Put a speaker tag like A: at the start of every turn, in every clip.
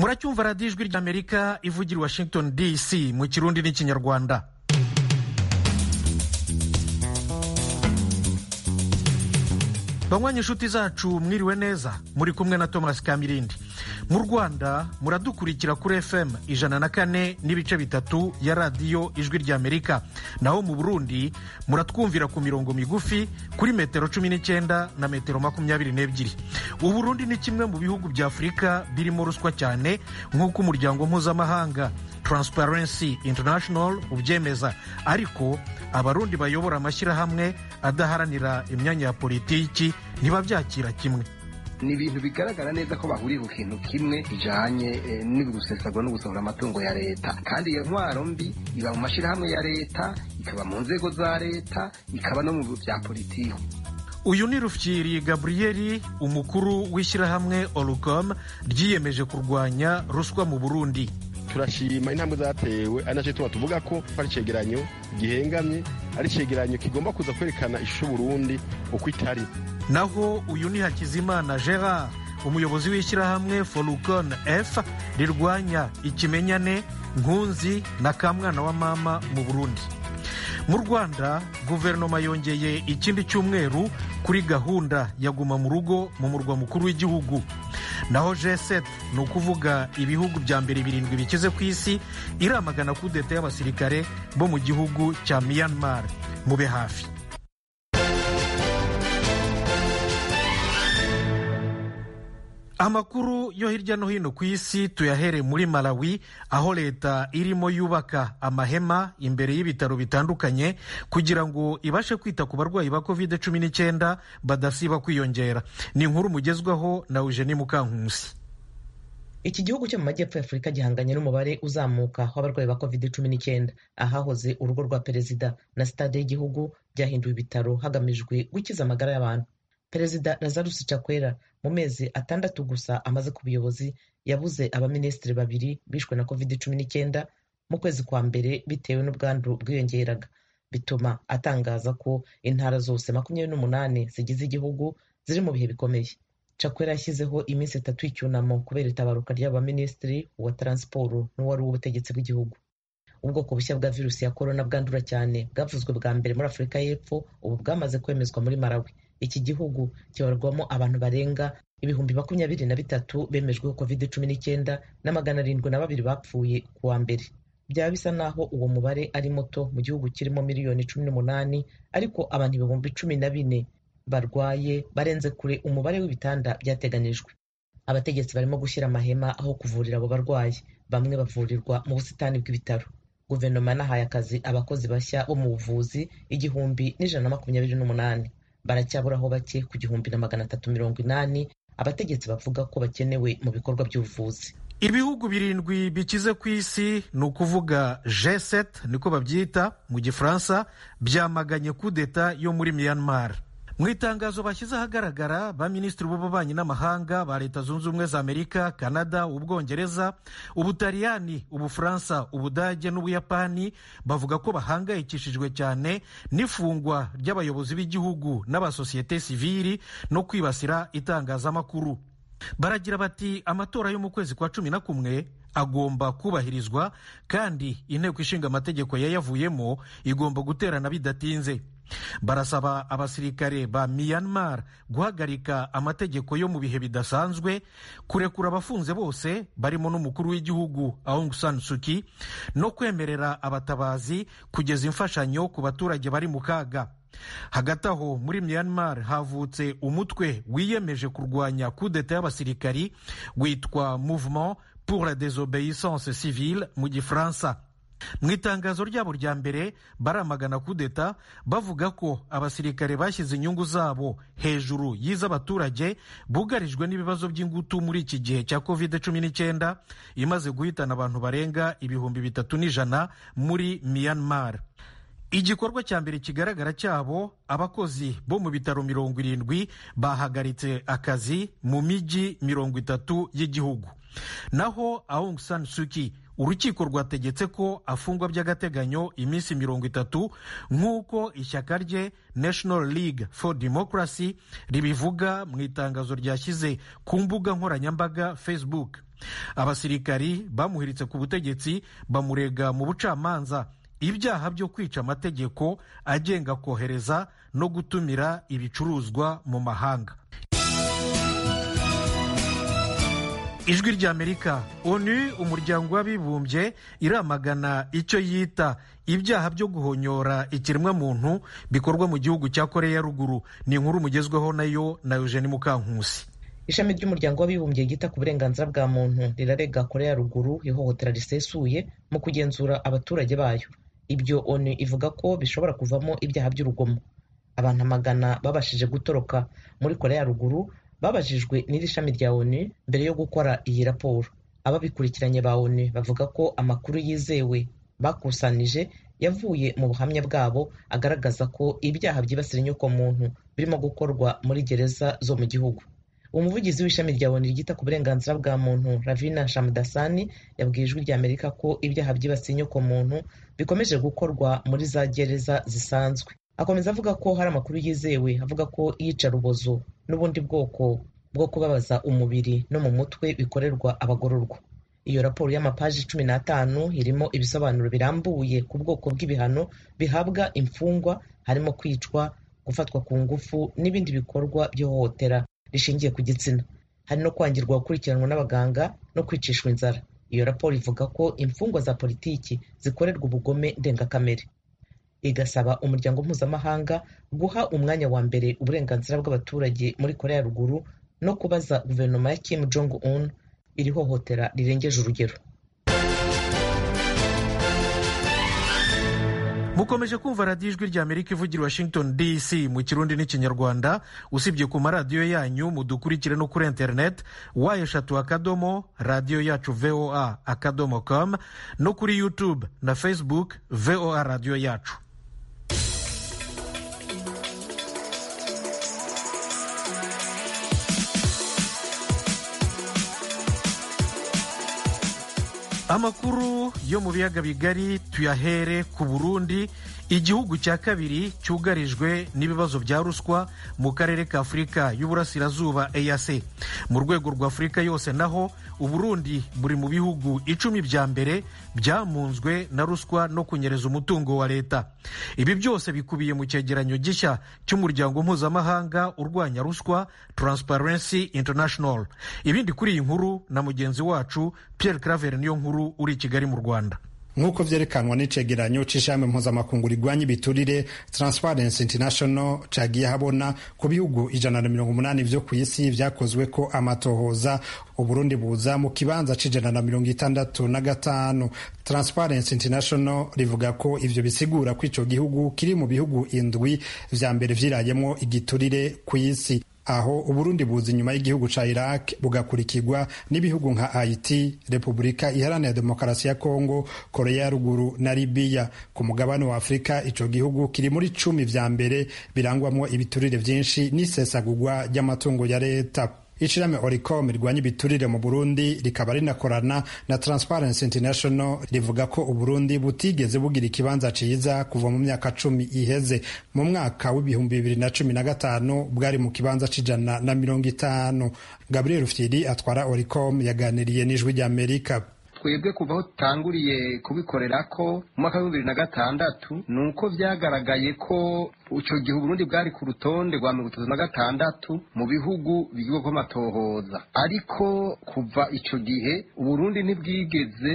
A: muracyumva radiyo ijwi ry'amerika ivugira i washington dc mu kirundi n'ikinyarwanda banywanyi inshuti zacu mwiriwe neza muri kumwe na thomas kamirindi mu rwanda muradukurikira kuri fm ijana na kane n'ibice bitatu ya radiyo ijwi ry'amerika naho mu burundi muratwumvira ku mirongo migufi kuri metero cumi n'icyenda na metero makumyabiri n'ebyiri uburundi ni kimwe mu bihugu bya afurika birimo ruswa cyane nk'uko umuryango mpuzamahanga Transparency International ubyemeza ariko abarundi bayobora amashyirahamwe adaharanira imyanya ya politiki ntibabyakira kimwe
B: ni ibintu bigaragara neza ko bahuriye ku kintu kimwe kijanye eh, n'ugusesagura no gusohora amatungo ya leta kandi iyo ntwaro mbi iba mu mashyirahamwe ya leta ikaba mu nzego za leta ikaba no mu bya politiki
A: uyu ni rufyiri gaburiyeri umukuru w'ishyirahamwe orucom ryiyemeje kurwanya ruswa mu burundi
C: turashima intambwe zatewe ari nacyo tuba tuvuga ko ari icyegeranyo gihengamye ari icyegeranyo kigomba kuza kwerekana ishusho Burundi uko itari
A: naho uyu ni hakizimana gerard umuyobozi w'ishyirahamwe forucon f rirwanya ikimenyane nkunzi na kamwana wa mama mu burundi mu rwanda guverinoma yongeye ikindi cyumweru kuri gahunda ya guma mu rugo mu murwa mukuru w'igihugu naho g7 ni ukuvuga ibihugu bya mbere birindwi bikize ku isi iramagana kudeta y'abasirikare bo mu gihugu cya myanmar mube hafi amakuru yo hirya no hino ku isi tuyahere muri malawi aho leta irimo yubaka amahema imbere y'ibitaro bitandukanye kugira ngo ibashe kwita ku barwayi ba covid cumi n'icyenda badasiba kwiyongera ni inkuru mugezwaho na eugenie mukankusi
D: iki gihugu cyo mu majyepfo y'afurika gihanganye n'umubare uzamuka w'abarwayi ba covid cumi n'icyenda ahahoze urugo rwa perezida na sitade y'igihugu byahinduwe ibitaro hagamijwe gukiza amagara y'abantu perezida lazarus chakwera mu mezi atandatu gusa amaze ku buyobozi yabuze abaminisitiri babiri bishwe na covid cumi n'icyenda mu kwezi kwa mbere bitewe n'ubwandu bwiyongeraga bituma atangaza ko intara zose makumyabiri n'umunani zigize igihugu ziri mu bihe bikomeye chakwera yashyizeho iminsi itatu y'icyunamo kubera itabaruka ry'abaminisitiri uwa taransiporo n'uwari uw'ubutegetsi bw'igihugu ubwoko bushya bwa virusi ya korona bwandura cyane bwavuzwe bwa mbere muri afurika y'epfo ubu bwamaze kwemezwa muri malawi iki gihugu kibarwamo abantu barenga ibihumbi makumyabiri na bitatu bemejweho covid cumi n'icyenda na magana arindwi na babiri bapfuye ku wa mbere byaba bisa naho uwo mubare ari muto mu gihugu kirimo miliyoni cumi n'umunani ariko abantu ibihumbi cumi na bine barwaye barenze kure umubare w'ibitanda byateganijwe abategetsi barimo gushyira amahema aho kuvurira abo barwayi bamwe bavurirwa mu busitani bw'ibitaro guverinoma yanahaye akazi abakozi bashya bo mu buvuzi igihumbi n'ijana na makumyabiri n'umunani baracyaburaho bake ku gihumbi na magana atatu mirongo inani abategetsi bavuga ko bakenewe mu bikorwa by'ubuvuzi
A: ibihugu birindwi bikize ku isi ni ukuvuga g7 niko babyita mu gifaransa byamaganye kudeta yo muri myanmar mu itangazo bashyize ahagaragara ba minisitiri b'ububanyi n'amahanga ba leta zunze ubumwe za amerika canada ubwongereza ubutaliyani ubufaransa ubudage n'ubuyapani bavuga ko bahangayikishijwe cyane n'ifungwa ry'abayobozi b'igihugu n'abasosiyete sivili no kwibasira itangazamakuru baragira bati amatora yo mu kwezi kwa cumi na kumwe agomba kubahirizwa kandi inteko ishinga amategeko yayavuyemo igomba guterana bidatinze barasaba abasirikare ba myanmar guhagarika amategeko yo mu bihe bidasanzwe kurekura abafunze bose barimo n'umukuru w'igihugu aung san suki no kwemerera abatabazi kugeza imfashanyo ku baturage bari mu kaga hagati aho muri myanmar havutse umutwe wiyemeje kurwanya kudeta y'abasirikari witwa mouvement pour la désobéissance civile mu gifaransa mu itangazo ryabo rya mbere baramagana kudeta bavuga ko abasirikare bashyize inyungu zabo hejuru y'iz'abaturage bugarijwe n'ibibazo by'ingutu muri iki gihe cya covid cumi n'icyenda imaze guhitana abantu barenga ibihumbi bitatu n'ijana muri myanmar igikorwa cya mbere kigaragara cyabo abakozi bo mu bitaro mirongo irindwi bahagaritse akazi mu mijyi mirongo itatu y'igihugu naho aung san suki urukiko rwategetse ko afungwa by'agateganyo iminsi mirongo itatu nk'uko ishyaka rye national league for democracy ribivuga mu itangazo ryashyize ku mbuga nkoranyambaga facebook abasirikari bamuhiritse ku butegetsi bamurega mu bucamanza ibyaha byo kwica amategeko agenga kohereza no gutumira ibicuruzwa mu mahanga ijwi ry'amerika onu umuryango w'abibumbye iramagana icyo yita ibyaha byo guhonyora ikiremwamuntu bikorwa mu gihugu cya koreya ya ruguru ni inkuru mugezweho nayo na eugene mukankusi
D: ishami ry'umuryango w'abibumbye ryita ku burenganzira bwa muntu rirarega koreya ya ruguru ihohotera risesuye mu kugenzura abaturage bayo ibyo onu ivuga ko bishobora kuvamo ibyaha by'urugomo abantu amagana babashije gutoroka muri koreya ya ruguru babajijwe n'iri shami rya onu mbere yo gukora iyi raporo ababikurikiranye ba onu bavuga ko amakuru yizewe bakusanije yavuye mu buhamya bwabo agaragaza ko ibyaha byibasira inyokomuntu birimo gukorwa muri gereza zo mu gihugu umuvugizi w'ishami rya onu ryita ku burenganzira bwa muntu ravina shamdasani yabwiye ijwi ry'amerika ko ibyaha byibasiye inyokomuntu bikomeje gukorwa muri za gereza zisanzwe akomeza avuga ko hari amakuru yizewe avuga ko iyicarubozo n'ubundi bwoko bwo kubabaza umubiri no mu mutwe bikorerwa abagororwa iyo raporo y'amapaji cumi n'atanu irimo ibisobanuro birambuye ku bwoko bw'ibihano bihabwa imfungwa harimo kwicwa gufatwa ku ngufu n'ibindi bikorwa by'ihohotera rishingiye ku gitsina hari no kwangirwa gukurikiranwa n'abaganga no kwicishwa inzara iyo raporo ivuga ko imfungwa za politiki zikorerwa ubugome ndengakamere igasaba umuryango mpuzamahanga guha umwanya wa mbere uburenganzira bw'abaturage muri korea ya ruguru no kubaza guverinoma ya kim jong un iri hohotera rirengeje urugero
A: mukomeje kumva radiyo ijwi rya amerika ivugira washington dc mu kirundi n'ikinyarwanda usibye ku maradiyo yanyu mudukurikire no kuri interineti wa eshatu akadomo radiyo yacu voa akadomo com no kuri youtube na facebook voa radiyo yacu amakuru yo mu biyaga bigari tuyahere ku burundi igihugu cya kabiri cyugarijwe n'ibibazo bya ruswa mu karere ka afurika y'uburasirazuba eac mu rwego rwa afurika yose naho uburundi buri mu bihugu icumi bya mbere byamunzwe na ruswa no kunyereza umutungo wa leta ibi byose bikubiye mu cyegeranyo gishya cy'umuryango mpuzamahanga urwanya ruswa transparency international ibindi kuri iyi nkuru na mugenzi wacu pierre claver niyo nkuru uri i kigali mu rwanda
E: nk'uko vyerekanwa n'icegeranyo c'ishami mpuzamakungu rigwanya ibiturire transparency international cagiye habona ku bihugu ijana na mirongo umunani vyo kw'isi vyakozweko amatohoza uburundi buza mu kibanza c'ijana na mirongo itandatu na gatanu transparency international rivuga ko ivyo bisigura ko ico gihugu kiri mu bihugu indwi vya mbere vyirayemwo igiturire kw'isi aho uburundi buza inyuma y'igihugu ca iraq bugakurikirwa n'ibihugu nka haiti repubulika iharanira demokarasi ya kongo korea ya ruguru na libiya ku mugabane wa afurika ico gihugu kiri muri cumi vya mbere birangwamwo ibiturire vyinshi n'isesagurwa ry'amatungo ya leta ishirahamwe oricom rirwanya ibiturire mu burundi rikaba rinakorana na transparency international rivuga ko uburundi butigeze bugira ikibanza ciza kuva mu myaka cumi iheze mu mwaka w'ibihumbi bibiri na cumi na gatanu bwari mu kibanza c'ijana na mirongo itanu gabriel rufyiri atwara oricom yaganiriye n'ijwi ry'amerika
B: twebwe kuva aho tutanguriye kubikorera ko mu mwaka w'ibihumbi bibiri na gatandatu ni uko vyagaragaye ko ico gihe uburundi bwari ku rutonde rwa mirongo itatu na gatandatu mu bihugu bigirwako amatohoza ariko kuva ico gihe uburundi ntibwigeze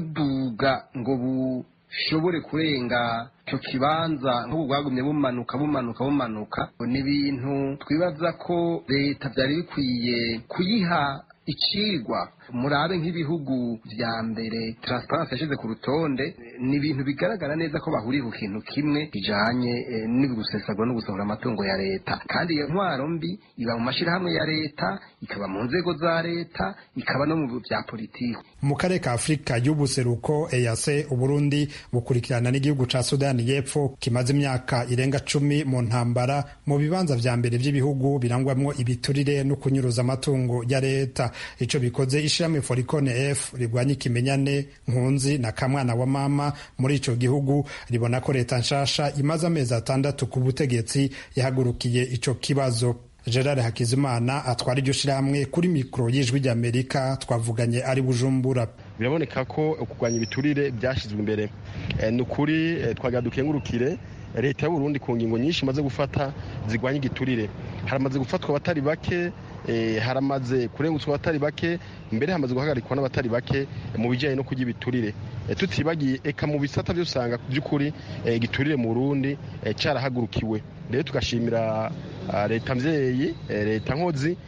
B: buduga ngo bushobore kurenga icyo kibanza nk'ubu bwagumye bumanuka bumanuka bumanuka ni ibintu twibaza ko leta byari bikwiye kuyiha icigwa murabe nk'ibihugu vya mbere transparency yashize ku rutonde ni ibintu bigaragara neza ko bahuriye ku kintu kimwe bijanye eh, n'ugusesagura no gusohora amatungo ya leta kandi iyo ntwaro mbi iba mu mashirahamwe ya leta ikaba mu nzego za leta ikaba no mu vya politiki
E: mu karere ka afurika y'ubuseruko eyase uburundi bukurikirana n'igihugu ca sudani y'epfo kimaze imyaka irenga cumi mu ntambara mu bibanza vya mbere vy'ibihugu birangwamwo ibiturire no kunyuruza amatungo ya leta ico bikoze ishirahamwe forikone f rigwanya ikimenyane nkunzi na kamwana wa mama muri ico gihugu ribona ko leta nshasha imaze amezi atandatu ku butegetsi yahagurukiye ico kibazo gerard hakizimana atwara iryo shirahamwe kuri mikoro y'ijwi ry'amerika twavuganye ari bujumbura
C: biraboneka ko kurwanya ibiturire byashyizwe imbere ni ukuri twagira dukengurukire leta y'uburundi ku ngingo nyinshi imaze gufata zirwanya igiturire haramaze gufatwa abatari bake haramaze kurengutswa abatari bake mbere hamaze guhagarikwa n'abatari bake mu bijyanye no kurya ibiturire tutibagiye eka mu bisata byo usanga by'ukuri igiturire mu burundi cyarahagurukiwe rero tugashimira leta mbyeyi leta nkozi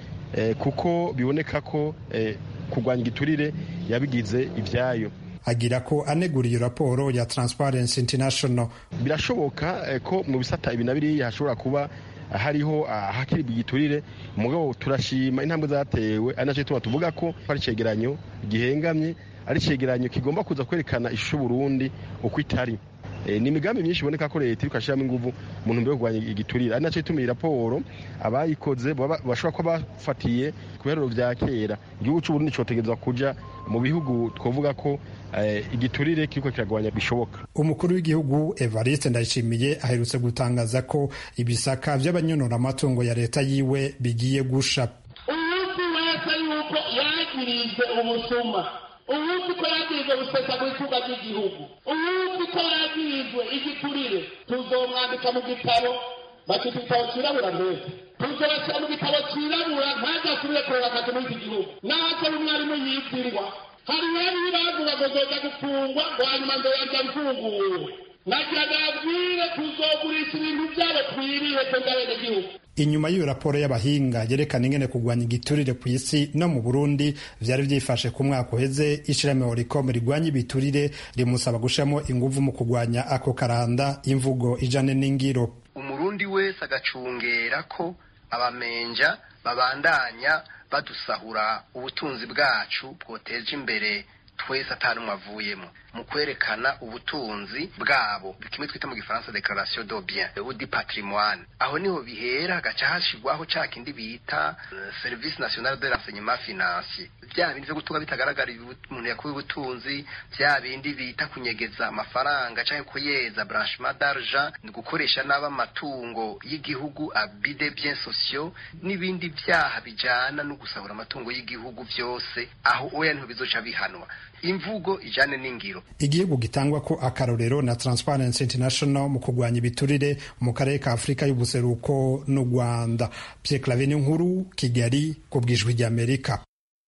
C: kuko biboneka ko kurwanya igiturire yabigize ibyayo
E: agira ko anegura iyo raporo ya Transparency International
C: birashoboka ko mu bisata ibi na biriya hashobora kuba hariho ahakiribwa igiturire mugabo turashima intambwe zatewe ari nacyo tuma tuvuga ko ari icyegeranyo gihengamye ari icyegeranyo kigomba kuza kwerekana ishusho Burundi uko itari ni imigambi myinshi iboneka ko leta iri kwashyiramo ingufu mu ntumbero yo kurwanya igiturire ari nacyo ituma iyi raporo abayikoze bashobora kuba bafatiye ku biharuro bya kera igihugu cy'uburundi cyotegereza kuja mu bihugu twavuga ko igiturire kiriko kiragabanya bishoboka
E: umukuru w'igihugu evariste ndayishimiye aherutse gutangaza ko ibisaka by'abanyonora amatungo ya leta yiwe bigiye gusha
F: umunsi wese yuko yagirijwe ubusuma umunsi ko yagirijwe gusesa mu itunga ry'igihugu umunsi ko yagirijwe igiturire tuzomwandika mu gitabo bakita igitabo cirabura mbese tuzobashyira mu gitabo cirabura ntajasubire kureba akazi muri iki gihugu naho umwarimu yibwirwa hari bari bavuga ngo zoza gufungwa ngo hanyuma ngo yajya mfunguwe nagira nabwire tuzogurisha ibintu byabo twiriwe twebwe abenegihugu
E: inyuma y'iyo raporo y'abahinga yerekana ingene kurwanya igiturire ku isi no mu burundi vyari vyifashe ku mwaka uheze ishirahamwe horicom rigwanya ibiturire rimusaba gushiramo inguvu mu kurwanya ako karanda imvugo ijane n'ingiro
B: umurundi wese agacungera ko abamenja babandanya badusahura ubutunzi bwacu bwoteje imbere twese atanumwe avuyemo mu kwerekana ubutunzi bwabo kimwe twita mu gifaransa declaration de bien ou du patrimoine aho niho bihera hagaca hashirwaho ca kindi bita uh, service national de renseignement financier vya bindi vyo gutunga bitagaragara umuntu yakuye ubutunzi vya bindi bita kunyegeza amafaranga canke kuyeza branchement d'argent ni gukoresha nabi amatungo y'igihugu abus de biens sociaux n'ibindi vyaha bijana no gusahura amatungo y'igihugu vyose aho oya niho bizoca bihanwa imvugo ijane n'ingiro
E: igihugu gitangwa ko akarorero na Transparency International mu kurwanya ibiturire mu karere ka Afurika y'ubuseruko n'u Rwanda Pierre Claver nkuru Kigali ku bwijwi ry'Amerika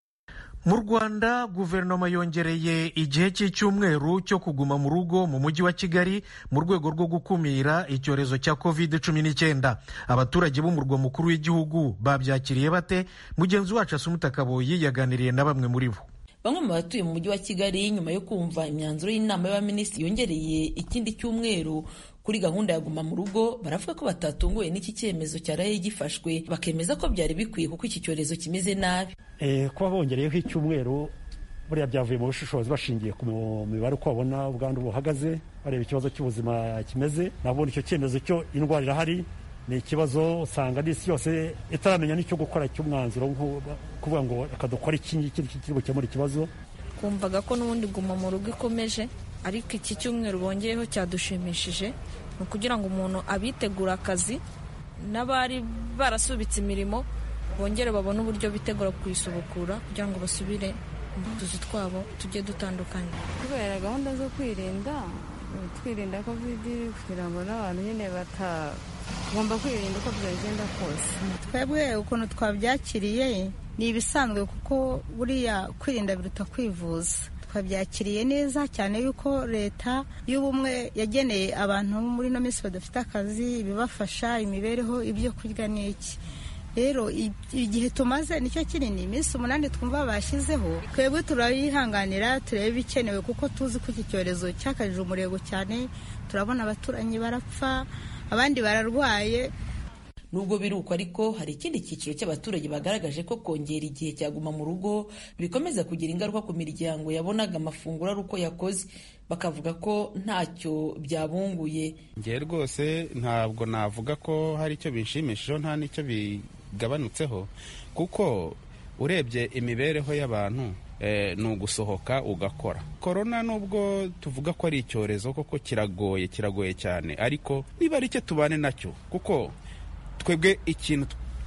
A: mu rwanda guverinoma yongereye igihe cy'icyumweru cyo kuguma mu rugo mu mujyi wa kigali mu rwego rwo gukumira icyorezo cya covid cumi n'icyenda abaturage b'umurwa mukuru w'igihugu babyakiriye bate mugenzi wacu asumuta kaboyi yaganiriye na bamwe muri bo
G: bamwe mu batuye mu mujyi wa kigali nyuma yo kumva imyanzuro y'inama y'abaminisitiri yongereye ikindi cyumweru kuri gahunda ya guma mu rugo baravuga ko batatunguwe n'iki cyemezo cyaraye gifashwe bakemeza ko byari bikwiye kuko iki cyorezo kimeze nabi
H: kuba bongereyeho icyumweru buriya byavuye mu bushishozi bashingiye ku mibare uko babona ubwandu buhagaze bareba ikibazo cy'ubuzima kimeze nabona icyo cyemezo cyo indwara irahari ni ikibazo usanga n'isi yose itaramenya n'icyo gukora cy'umwanzuro kuvuga ngo reka dukore iki ngiki kiri bukemura ikibazo
I: twumvaga ko n'ubundi guma mu rugo ikomeje ariko iki cyumweru bongeyeho cyadushimishije ni ukugira ngo umuntu abitegura akazi n'abari barasubitse imirimo bongere babone uburyo bitegura kuyisubukura kugira ngo basubire mu tuzi twabo tujye dutandukanye
J: kubera gahunda zo kwirinda twirinda kovidi kugira ngo n'abantu nyine batagomba kwirinda uko byagenda kose
K: twebwe ukuntu twabyakiriye ni ibisanzwe kuko buriya kwirinda biruta kwivuza twabyakiriye neza cyane yuko leta y'ubumwe yageneye abantu muri ino minsi badafite akazi ibibafasha imibereho ibyo kurya n'iki rero igihe tumaze nicyo kinini iminsi umunani twumva bashyizeho twebwe turayihanganira turebe ibikenewe kuko tuzi ko iki cyorezo cyakajije umurego cyane turabona abaturanyi barapfa abandi bararwaye
G: nubwo biri uko ariko hari ikindi cyiciro cy'abaturage bagaragaje ko kongera igihe cyaguma mu rugo bikomeza kugira ingaruka ku miryango yabonaga amafunguro ari uko yakoze bakavuga ko ntacyo byabunguye
L: ngewe rwose ntabwo navuga ko hari icyo bishimishijeho nta n'icyo bigabanutseho kuko urebye imibereho y'abantu ni ugusohoka ugakora korona nubwo tuvuga ko ari icyorezo koko kiragoye kiragoye cyane ariko niba ari cyo tubane nacyo kuko twebwe ikintu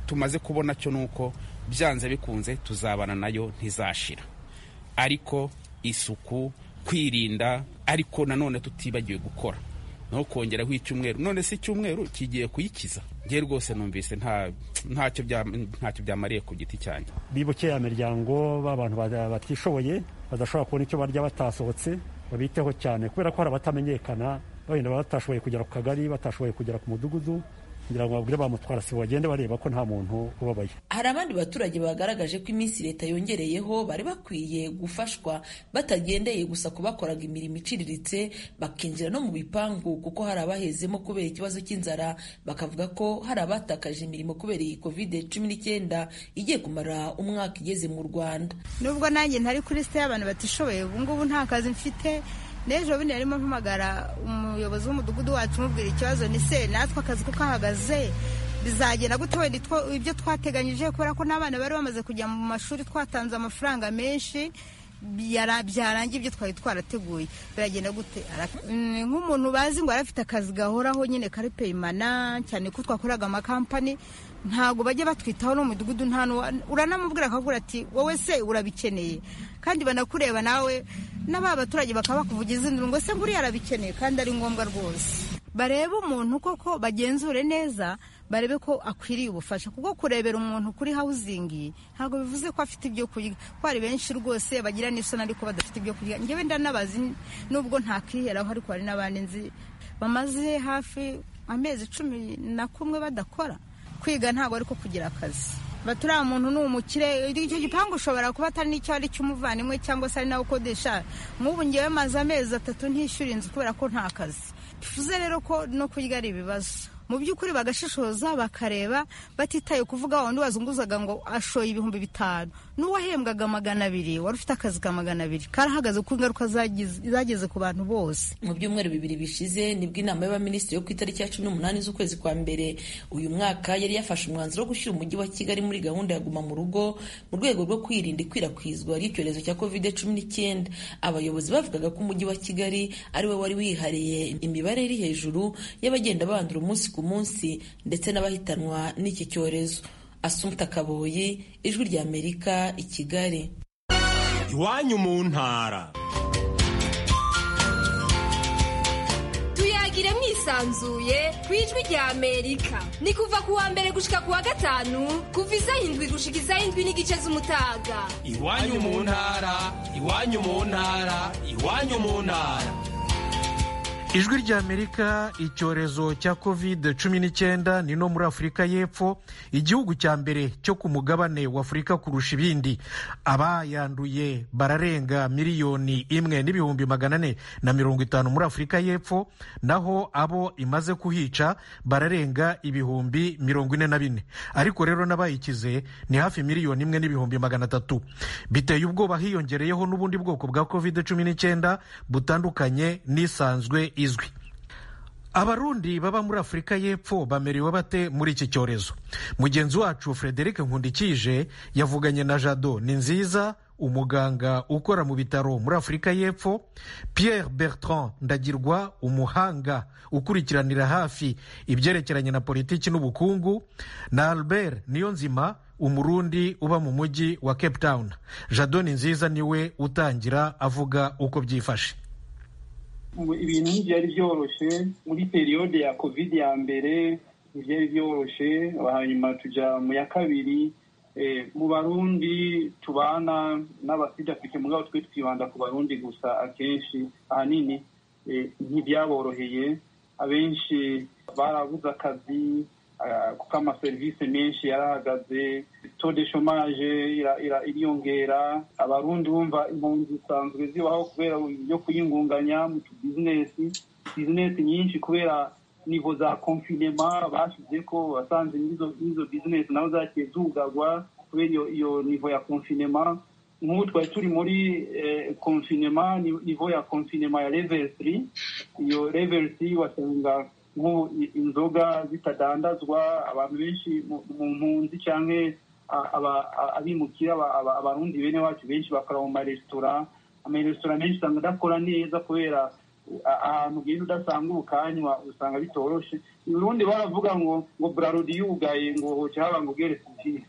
L: tumaze kubona cyo ni uko byanze bikunze tuzabana nayo ntizashira ariko isuku kwirinda ariko nanone tutibagiwe gukora no kongeraho icyumweru none si icyumweru kigiye kuyikiza ngewe rwose numvise ntacyo byamariye ku giti cyanjye
H: bibuke ya miryango b'abantu batishoboye badashobora kubona icyo barya batasohotse babiteho cyane kubera ko hari abatamenyekana wenda batashoboye kugera ku kagari batashoboye kugera ku mudugudu kugira ngo babwire bamutwara sibo bagende bareba ko nta muntu ubabaye
G: hari abandi baturage bagaragaje ko iminsi leta yongereyeho bari bakwiye gufashwa batagendeye gusa ku bakoraga imirimo iciriritse bakinjira no mu bipangu kuko hari abahezemo kubera ikibazo cy'inzara bakavuga ko hari abatakaje imirimo kubera iyi kovide cumi n'icyenda igiye kumara umwaka igeze mu rwanda
K: nubwo nanjye ntari kuri site y'abantu batishoboye ubu ngubu nta kazi mfite n'ejo bundi yarimo mpamagara umuyobozi w'umudugudu wacu umubwira ikibazo ni se natwe akazi ko kahagaze bizagenda gute wenda ibyo twateganyije kubera ko n'abana bari bamaze kujya mu mashuri twatanze amafaranga menshi byarangiye ibyo twari twarateguye biragenda gute nk'umuntu bazi ngo arafite akazi gahoraho nyine kari peyimana cyane ko twakoraga amakampani ntabwo bajya batwitaho no mu mudugudu nta uranamubwira akabwira ati wowe se urabikeneye kandi banakureba nawe n'aba baturage bakaba bakuvugiza induru ngo se nguriya arabikeneye kandi ari ngombwa rwose barebe umuntu koko bagenzure neza barebe ko akwiriye ubufasha kuko kurebera umuntu kuri hawuzingi ntabwo bivuze ko afite ibyo kurya ko hari benshi rwose bagira n'isoni ariko badafite ibyo kurya ngewe ndanabazi nubwo ntakiheraho ariko hari n'abandi nzi bamaze hafi amezi cumi na kumwe badakora kwiga ntabwo ariko kugira akazi baturiya muntu ni umukire icyo gipangu ushobora kuba atari n'icyo ari cy'umuvandimwe cyangwa se ari nawe ukodesha nk'ubu ngewe maze amezi atatu ntishyura inzu kubera ko nta kazi bivuze rero ko no kurya ari ibibazo mu by'ukuri bagashishoza bakareba batitaye kuvuga wundi wazunguzaga ngo ashoye ibihumbi bitanu n'uwahembwaga magana abiri wari ufite akazi ka magana abiri karahagaze kuko ingaruka zageze ku bantu bose
G: mu byumweru bibiri bishize nibwo inama y'abaminisitiri yo ku itariki ya cumi n'umunani z'ukwezi kwa mbere uyu mwaka yari yafashe umwanzuro wo gushyira umujyi wa kigali muri gahunda ya guma mu rugo mu rwego rwo kwirinda ikwirakwizwa ry'icyorezo cya covid cumi n'icyenda abayobozi bavugaga ko umujyi wa kigali ari we wari wihariye imibare iri hejuru y'abagenda bandura umunsi ku munsi ndetse n'abahitanwa n'iki cyorezo asumta kaboyi ijwi rya amerika i kigali
M: iwanyu mu ntara
N: tuyagire mwisanzuye ku ijwi rya amerika ni kuva ku wa mbere gushika ku wa gatanu kuva isaha indwi gushika isaha indwi n'igice z'umutaga
M: iwanyu mu ntara iwanyu mu ntara iwanyu mu ntara
A: ijwi rya amerika icyorezo cya covid cumi n'icyenda ni no muri afurika y'epfo igihugu cya mbere cyo ku mugabane wa afurika kurusha ibindi abayanduye bararenga miliyoni imwe n'ibihumbi magana ane na mirongo itanu muri afurika y'epfo naho abo imaze kuhica bararenga ibihumbi mirongo ine na bine ariko rero n'abayikize ni hafi miliyoni imwe n'ibihumbi magana atatu biteye ubwoba hiyongereyeho n'ubundi bwoko bwa covid cumi n'icyenda butandukanye n'isanzwe izwi abarundi baba muri afurika y'epfo bamerewe bate muri iki cyorezo mugenzi wacu frederic nkundikije yavuganye na jado ni nziza umuganga ukora mu bitaro muri afurika y'epfo pierre bertrand ndagirwa umuhanga ukurikiranira hafi ibyerekeranye na politiki n'ubukungu na albert niyonzima umurundi uba mu mujyi wa cape town jado ni nziza niwe utangira avuga uko byifashe
O: ibintu ntibyari byoroshye muri periyode ya covid ya mbere ntibyari byoroshye hanyuma tujya mu ya kabiri mu barundi tubana n'abasida afite mugabo twe twibanda ku barundi gusa akenshi ahanini ntibyaboroheye abenshi barabuze akazi kuko amaserivisi menshi yarahagaze to de shomaje iriyongera abarundi bumva impunzi zisanzwe zibaho kubera ibyo kuyingunganya mu tubizinesi bizinesi nyinshi kubera nivo za konfinema bashyize ko basanze n'izo bizinesi nazo zagiye zugagwa kubera iyo nivo ya konfinema nk'ubu twari turi muri konfinema nivo ya konfinema ya level 3 iyo level 3 wasanga nk'ubu inzoga zitadandazwa abantu benshi mu mpunzi cyangwa abimukira abarundi bene wacu benshi bakora mu maresitora amaresitora menshi usanga adakora neza kubera ahantu ugenda udasanga ubukanywa usanga bitoroshe urundi baravuga ngo ngo burarudi yugaye ngo hoca haba ngo ugeretse ivyinshi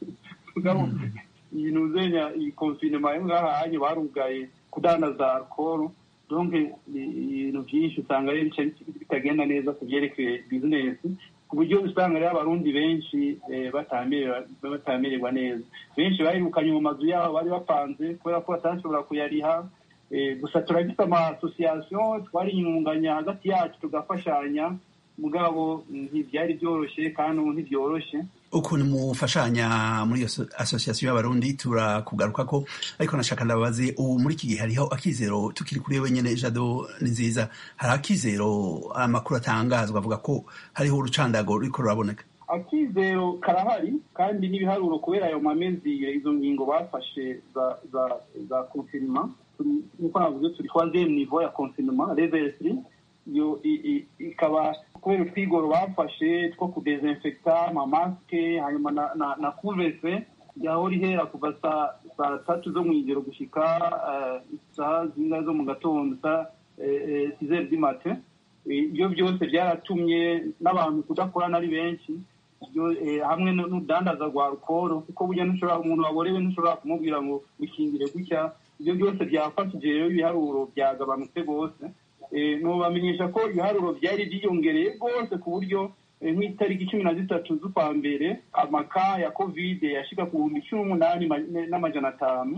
O: ibintu uzenya iyi konfinema yo ngaha hanye barugaye kudandaza alcohol donc ibintu byinshi usanga rero bica bitagenda neza ku byerekeye bizinesi ku buryo usanga rero abarundi benshi batamererwa neza benshi bahirukanye mu mazu yabo bari bapanze kubera ko batashobora kuyariha gusa turafite amasosiyasiyo twarinyunganya hagati yacu tugafashanya mugabo ntibyari byoroshye kandi ubu ntibyoroshye
P: ukuntu mufashanya muri iyo asosiyasiyo y'abarundi turakugaruka ko ariko nashaka ndababaze ubu muri iki gihe hariho akizero tukiri kuri wenyine jado ni nziza hari akizero amakuru atangazwa avuga ko hariho urucandago ruriko ruraboneka
O: akizero karahari kandi n'ibiharuro kubera ayo mamezi izo ngingo bafashe za za za konfinema nkuko navuze turi troisième niveau ya konfinema reverseri iyo ikaba kubera utwigoro bafashe two kudezinfekta amamasike hanyuma na na, na kuvese yahora ihera kuva saa tatu zo mw'ijoro gushika isaha zingahe zo mu gatondo saa sizeri di mate ibyo byose byaratumye n'abantu kudakorana ari benshi hamwe n'udandaza rwa rukoro kuko burya ntushobora umuntu waborewe ntushobora kumubwira ngo wikingire gutya ibyo byose byafashije rero ibiharuro byagabanutse rwose nubamenyesha ko ibiharuro byari byiyongereye rwose ku buryo nk'itariki cumi na zitatu z'ukwa mbere amaka ya kovide yashika ku bihumbi cumi n'umunani n'amajana atanu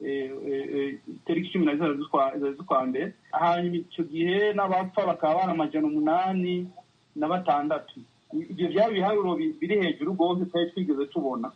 O: itariki cumi na zitatu z'ukwa mbere hanyuma icyo gihe n'abapfa bakaba bari amajana umunani na batandatu ibyo byaba ibiharuro biri hejuru rwose twari twigeze tubona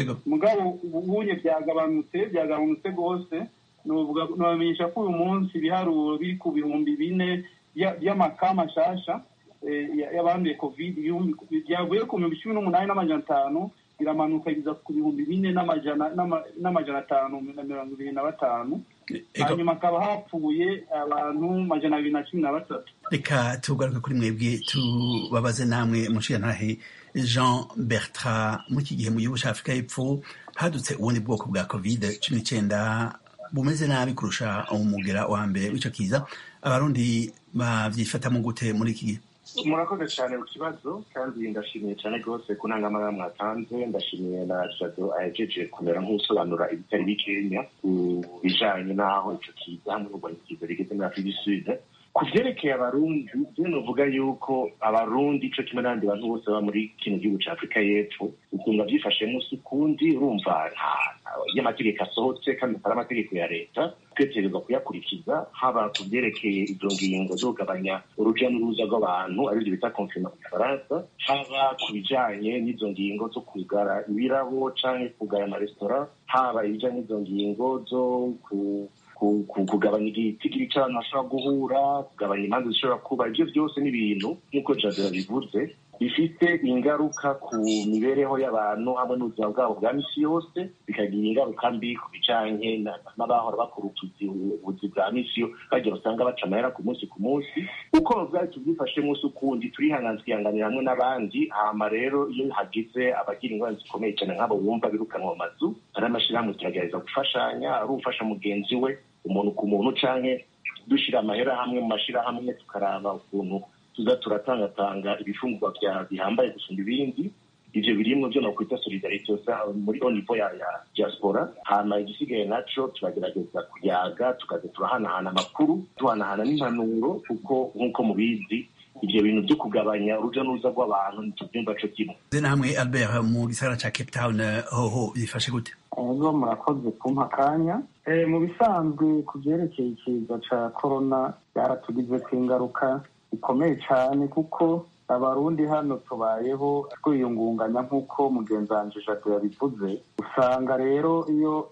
O: mugabo ubunye byagabanutse byagabanutse rwose nubamenyesha ko uyu munsi ibiharuro biri ku bihumbi bine by'amaka mashasha y'abanduye covid byavuye ku bihumbi cumi n'umunani n'amajana atanu biramanuka biza ku bihumbi bine n'amajana atanu na mirongo ibiri na batanu hanyuma hakaba hapfuye abantu majana abiri na cumi na batatu
P: reka tugaruke kuri mwebwe tubabaze namwe mushirantahe jean bertrand muri iki gihe mu gihugu cya afurika y'epfo hadutse ubundi bwoko bwa covid cumi n'icyenda bumeze nabi kurusha umugera wa mbere w'icyo kiza abarundi babyifatamo gute muri iki gihe
Q: murakoze cyane ku kibazo kandi ndashimiye cyane rwose ku ntangamara mwatanze ndashimiye na jado ahejeje kumera nk'usobanura ibitari bikenya ku bijanye n'aho icyo kiza hamwe n'urwanya ikiza rigeze muri afurika du sud ku vyerekeye abarundi byo novuga yuko abarundi ico kimwe n'abandi bantu bose baba muri kino gihugu ca afurika y'epfo ukunga vyifashemo si ukundi urumva nta iyo amategeko asohotse kandi atari amategeko ya leta tweterezwa kuyakurikiza haba ku vyerekeye izo ngingo zo kugabanya uruja n'uruza rw'abantu arivyo bita konfirma mu gifaransa haba ku bijanye n'izo ngingo zo kugara ibirabo canke kugara amaresitora haba ibijanye n'izo ngingo zo ku kugabanya igitigiri cy'abantu bashobora guhura kugabanya imanza zishobora kuba ibyo byose ni ibintu nk'uko jadera bivuze bifite ingaruka ku mibereho y'abantu hamwe n'ubuzima bwabo bwa misi yose bikagira ingaruka mbi ku bijanye n'abahora bakora ubuzi bwa misi bagira usanga baca amahera ku munsi ku munsi uko bwari tubyifashe munsi ukundi turihanganza twihanganira hamwe n'abandi hama rero iyo hagize abagira ingorane zikomeye cyane nk'abo bumva birukanwa mu mazu hari amashyirahamwe turagerageza gufashanya ari ufasha mugenzi we umuntu ku muntu canke dushyira amahera hamwe mu mashyirahamwe tukaraba ukuntu tuza turatangatanga ibifungurwa bihambaye gusumba ibindi ivyo birimwo vyo nokwita solidarite muri au niveau ya ya diaspora hama igisigaye naco turagerageza kuyaga tukaza turahanahana amakuru tuhanahana n'impanuro kuko nk'uko mubizi ivyo bintu vyo kugabanya uruja n'uruza rw'abantu ntituvyumva co kimwe
P: namwe albert mu gisagara ca cape town hoho bifashe gute
O: ego murakoze kumpa akanya mu bisanzwe ku vyerekeye ikiza ca korona byaratugizeko ingaruka bikomeye cyane kuko abarundi hano tubayeho twiyungunganya nk'uko mugenzi wanje jado yabivuze usanga rero iyo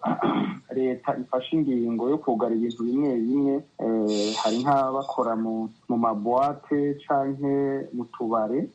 O: leta ifashe ingingo yo kugara ibintu bimwe bimwe hari nk'abakora mu mabuwate canke mu tubare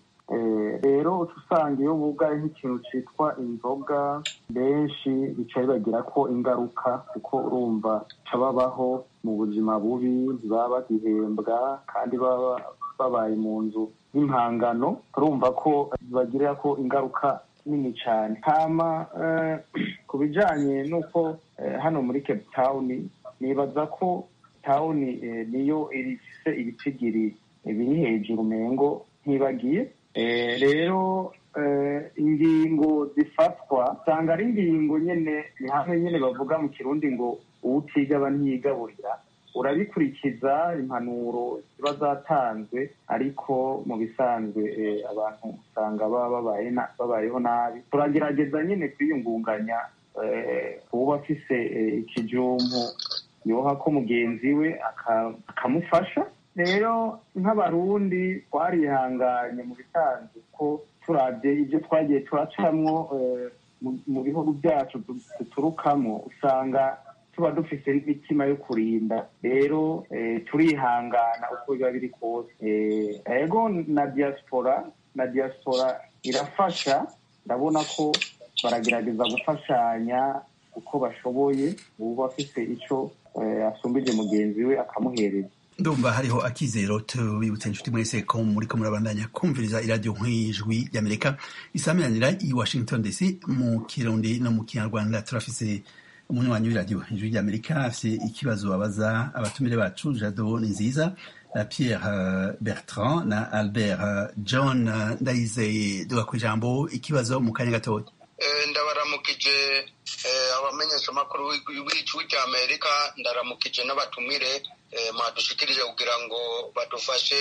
O: rero uca usanga iyo bugaye nk'ikintu citwa inzoga benshi bica bibagira ko ingaruka kuko urumva ca babaho mu buzima bubi ntibaba bagihembwa kandi baba babaye mu nzu y'impangano turumva ko bagirira ko ingaruka nini cyane hama ku bijanye n'uko hano muri cape town nibaza ko tawuni niyo ifise ibitigiri biri hejuru umengo ntibagiye rero ingingo zifatwa usanga ari ingingo nyine ni hamwe nyine bavuga mu kirundi ngo uwutigaba ntiyigaburira urabikurikiza impanuro ziba zatanzwe ariko mu bisanzwe abantu usanga baba babayeho nabi turagerageza nyine kwiyungunganya uba afise ikijumbu yoha ko mugenzi we akamufasha rero nk'abarundi twarihanganye mu bisanzwe ko turabye ibyo twagiye turacamwo mu bihugu byacu duturukamo usanga tuba dufite n'imitima yo kurinda rero turihangana uko biba biri kose ego na diaspora na diaspora irafasha ndabona ko baragerageza gufashanya uko bashoboye uba afite icyo asumbije mugenzi we akamuhereza
P: ndumva hariho akizero tubibutse inshuti mwese ko muriko murabandanya kumviriza iradiyo nk'ijwi ry'amerika isaminanira i washington dc mu kirundi no mu kinyarwanda turafise umunywanyi w'iradiyo ijwi ry'amerika afise ikibazo babaza abatumire bacu jado ni nziza pierre bertrand na albert john ndayizeye duga ku ijambo ikibazo mu kanya gatoya
R: ndabaramukije abamenyeshamakuru w'ijwi ry'amerika ndaramukije n'abatumire mwadushikirije kugira ngo badufashe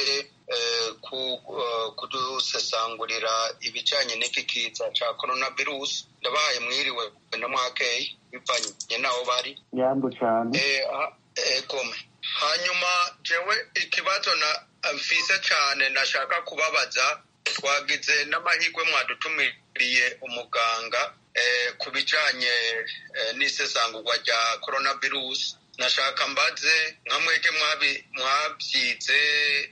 R: kudusesangurira ibijyanye n'iki kiza cya korona virusi ndabahaye mwiriwe na mwakeyi bivanye n'aho bari
O: yambo cyane
R: egome hanyuma jewe ikibazo na mfise cyane nashaka kubabaza twagize n'amahirwe mwadutumiriye umuganga ku bijyanye n'isesangurwa rya korona virusi nashaka mbaze nka mwege mwabyize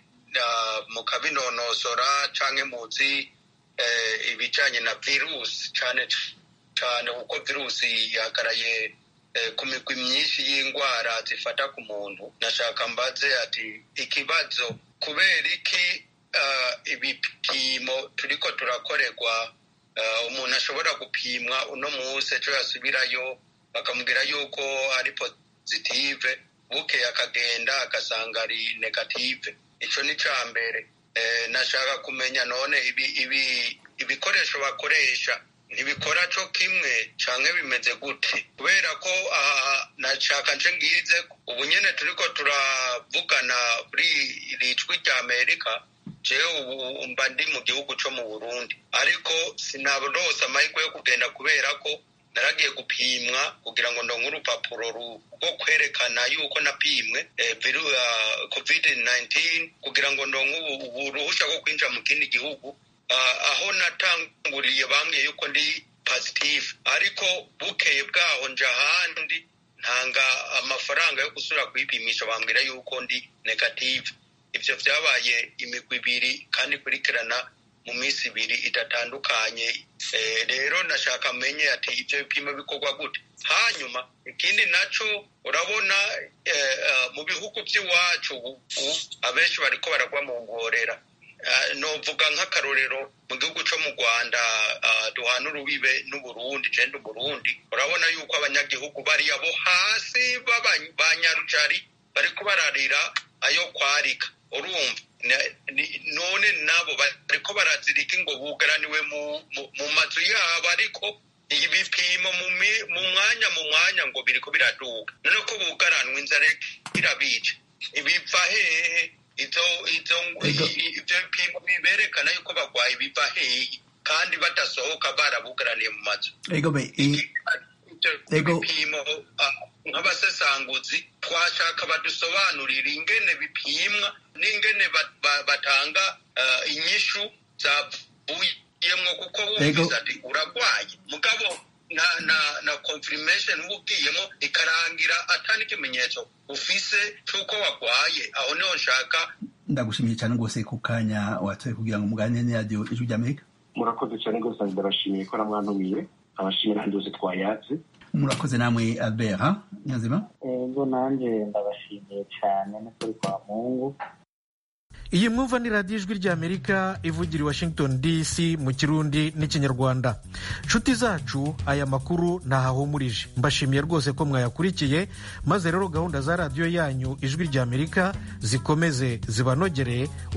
R: mukabinonosora cyangwa muzi ibijyanye na virusi cyane cyane kuko virusi yagaraye ku migwi myinshi y'indwara zifata ku muntu nashaka mbaze ati ikibazo kubera iki ibipimo turiko turakorerwa umuntu ashobora gupimwa uno munsi ejo yasubirayo bakamubwira yuko ari positive bukeye akagenda agasanga ari negative icyo ni icya mbere nashaka kumenya none ibikoresho bakoresha ntibikora cyo kimwe cyangwa bimeze gute kubera ko aha nashaka nce ngize ubu nyine turi ko turavugana kuri iri jwi rya amerika jewe ubu mba ndi mu gihugu cyo mu burundi ariko sinarose amahirwe yo kugenda kubera ko naragiye gupimwa kugira ngo ndonke urupapuro rwo kwerekana yuko napimwe covid 19 kugira ngo ndonke uruhushya rwo kwinjira mu kindi gihugu aho natanguriye bambwiye yuko ndi positive ariko bukeye bwaho nje ahandi ntanga amafaranga yo gusubira kwipimisha bambwira yuko ndi negative ibyo byabaye imigwi ibiri kandi ikurikirana mu minsi ibiri idatandukanye rero nashaka amenye ati ibyo bipimo bikorwa gute hanyuma ikindi nacyo urabona mu bihugu by'iwacu abenshi bariko baragwa mu ngorera novuga nk'akarorero mu gihugu cyo mu rwanda duhana urubibe n'uburundi jenda uburundi urabona yuko abanyagihugu bariya bo hasi ba nyarucari bariko bararira ayo kwarika urumva none nabo bariko barazirika ngo bugaraniwe mu mazu yabo ariko ibipimo mu mwanya mu mwanya ngo biriko biraduga none ko bugaranwa inzara irabica ibiva hehe ivyo bipimo biberekana yuko bagwaye biva hehe kandi badasohoka barabugaraniye mu mazu bipimo nk'abasesanguzi twashaka badusobanurira ingene bipimwa n'ingene batanga inyishu zavuyemwo kuko wumvise ati uragwaye mugabo na na na confirmation uba ugiyemo ikarangira atari ikimenyetso ufise c'uko wagwaye aho niho nshaka
P: ndagushimiye cyane rwose ku kanya watoye kugira ngo muganire n'iradiyo ijwi ry'amerika
Q: murakoze cyane rwose ndabashimiye ko namwantumiye abashimira ahandi hose twayatse
P: murakoze namwe albert niyonzima
O: ego nanjye ndabashimiye cyane n'ukuri kwa mungu
A: iyi mwumva ni radiyo ijwi ry'amerika ivugira i washington dc mu kirundi n'ikinyarwanda nshuti zacu aya makuru ntahahumurije mbashimiye rwose ko mwayakurikiye maze rero gahunda za radiyo yanyu ijwi ry'amerika zikomeze zibanogereye